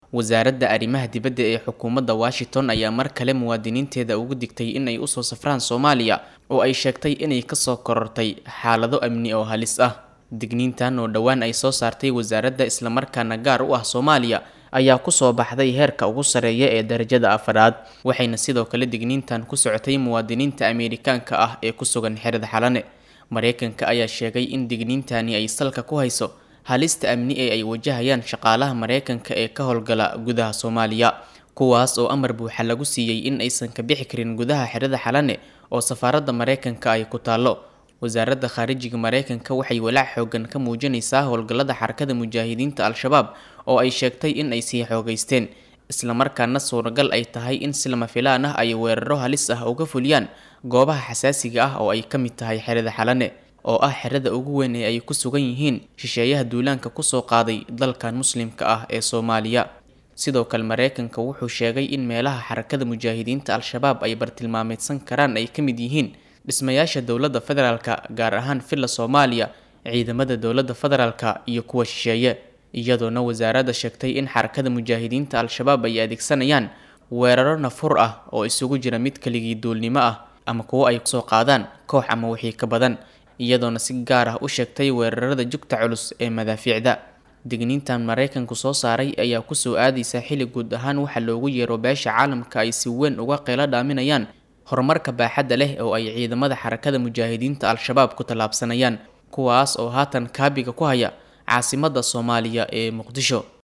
wasaaradda arrimaha dibadda ee xukuumadda washington ayaa mar kale muwaadiniinteeda ugu digtay in ay usoo safraan soomaaliya oo ay sheegtay inay kasoo korortay xaalado amni oo halis ah digniintan oo dhowaan ay soo saartay wasaaradda islamarkaana gaar u ah soomaaliya ayaa kusoo baxday heerka ugu sareeya ee darajada afaraad waxayna sidoo kale digniintan ku socotay muwaadiniinta ameerikaanka ah ee ku sugan xerada xalane mareykanka ayaa sheegay in digniintani ay salka ku hayso halista amni ee ay wajahayaan shaqaalaha mareykanka ee ka howlgala gudaha soomaaliya kuwaas oo amar buuxa lagu siiyey in aysan ka bixi karin gudaha xerada xalane oo safaaradda mareykanka ay ku taallo wasaaradda khaarijiga mareykanka waxay walaac xoogan ka muujinaysaa howlgallada xarakada mujaahidiinta al-shabaab oo ay sheegtay in ay sii xoogeysteen islamarkaana suuragal ay tahay in si lama filaan ah ay weeraro halis ah uga fuliyaan goobaha xasaasiga ah oo ay ka mid tahay xerada xalane oo ah xerada ugu weyn ee ay ku sugan yihiin shisheeyaha duulaanka kusoo qaaday dalkan muslimka ah ee soomaaliya sidoo kale mareykanka wuxuu sheegay in meelaha xarakada mujaahidiinta al-shabaab ay bartilmaameedsan karaan ay ka mid yihiin dhismayaasha dowladda federaalka gaar ahaan villa soomaaliya ciidamada dowladda federaalka iyo kuwa shisheeye iyadoona wasaaradda sheegtay in xarakada mujaahidiinta al-shabaab ay adeegsanayaan weeraro nafur ah oo isugu jira mid keligii duulnimo ah ama kuwo ay kusoo qaadaan koox ama wixii ka badan iyadoona si gaar ah u sheegtay weerarada jugta culus ee madaafiicda digniintan mareykanku soo saaray ayaa kusoo aadaysa xili guud ahaan waxa loogu yeero beesha caalamka ay si weyn uga qeylo dhaaminayaan horumarka baaxadda leh oo ay ciidamada xarakada mujaahidiinta al-shabaab ku tallaabsanayaan kuwaas oo haatan kaabiga ku haya caasimadda soomaaliya ee muqdisho